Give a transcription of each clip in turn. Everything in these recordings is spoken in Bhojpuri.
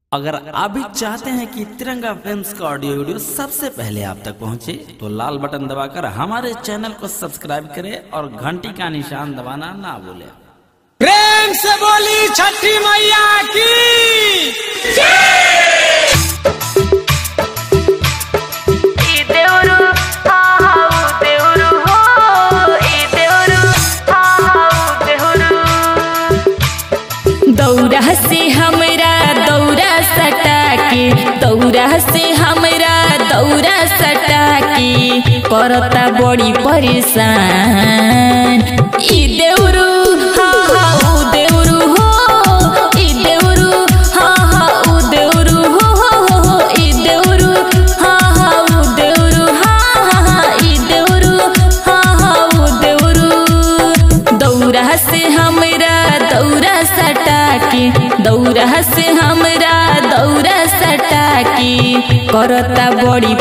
अगर आप भी चाहते हैं कि तिरंगा फिल्म्स का ऑडियो वीडियो सबसे पहले आप तक पहुंचे, तो लाल बटन दबाकर हमारे चैनल को सब्सक्राइब करें और घंटी का निशान दबाना ना भूलें प्रेम से बोली छठी मैया की ಈ ದೇವರು ಹಾ ಹಾವು ದೇವರು ಹೋ ಈ ದೇವರು ಹಾ ಹಾವು ದೇವರು दौरा से हमरा दौरा सटा के दौरा से हमरा दौरा सटा के करता बड़ी परेशान ई देउरू हाँ हाँ ऊ देउरू हो ई देउरू हाँ हाँ ऊ देउरू हो हो हो हो ई देउरू हाँ हाँ ऊ देउरू हाँ हाँ हाँ ई देउरू हाँ हाँ ऊ देउरू दौरा से हमरा दौरा सटा के दौरा से हमरा दौरा सटा के करता बड़ी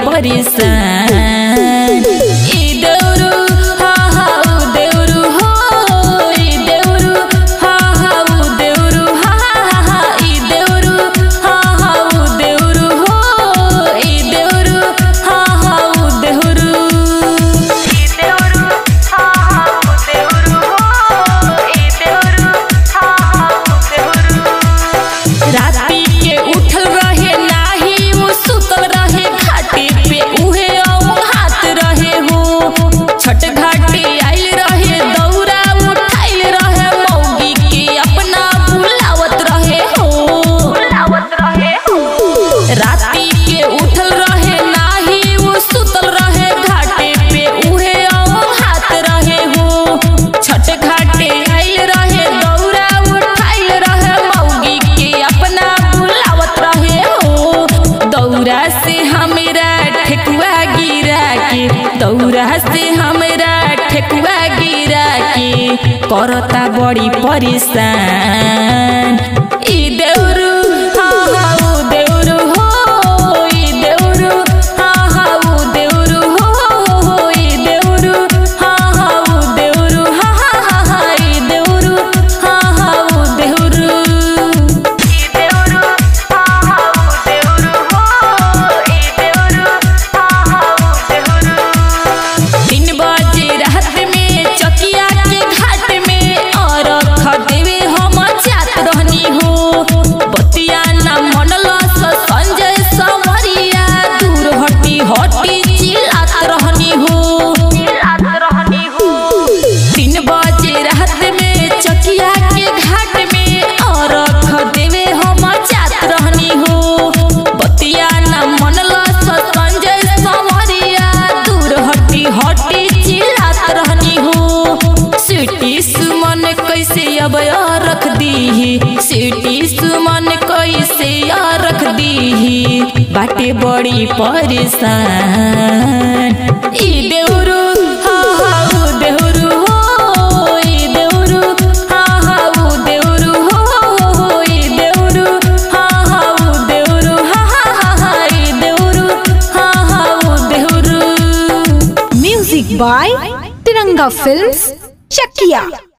परेशान ई देउरू हाँ हाँ ऊ देउरू हो ई देउरू हाँ हाँ ऊ देउरू हाँ हाँ हाँ ई देउरू हाँ हाँ ऊ देउरू हो ई देउरू हाँ हाँ ऊ देउरू ಈ ದೇವರು ಹಾ ಹಾವು ದೇವರು ಹೋ ಈ ದೇವರು ಹಾ ಹಾವು ದೇವರು राती के उठल रहे नाही वो सुतल रहे घाटे पे उहे औ हाथ रहे हो छठ घाटे आइल रहे दौरा उठाइल रहे मौगी के अपना बुलावत रहे हो ಲಾವತ್ ರಹೆ ಹೋ राती के उठल रहे नाही वो सुतल रहे घाटे पे उहे औ हाथ रहे हो छठ घाटे आइल रहे दौरा उठाइल रहे मौगी के अपना बुलावत रहे हो दौरा से हमरा ठेकुआ गिरा के दौरा से हमरा ठेकुआ गिरा के करता बड़ी परेशान ई देउरू हाँ हाँ ऊ देउरू हो ई देउरू हाँ हाँ ऊ देउरू हो हो हो ई देउरू हाँ हाँ ऊ देउरू हाँ हाँ हाँ हाँ ई देउरू हाँ हाँ ऊ देउरू ಈ ದೇವರು ಹಾ ಹಾವು ದೇವರು ಹೋ ಈ ದೇವರು ಹಾ ಹಾವು ದೇವರು तीन बजे रात में चकिया के घाट में और खदेवे हम जात रहनी हो बतिया ना मनला स संजय समरिया दूर हटी हटी चिल्लात रहनी हो ಲಾತ್ ರಹನಿ ಹೋ तीन बजे रात में चकिया के घाट में और खदेवे हम जात रहनी हो बतिया ना मनला स संजय समरिया दूर हटी हटी चिल्लात रहनी हो सिटी सुमन कैसे अब यार रख दीही सिटी सुमन कैसे यार रख दीही बाटे बड़ी परेशान ई देउरू हाँ हाँ ऊ देउरू हो ई देउरू हाँ हाँ ऊ देउरू हो हो हो ई देउरू हाँ हाँ ऊ देउरू हाँ हाँ हाँ हाँ ई देउरू हाँ हाँ ऊ देउरू music by Tiranga films Chakiya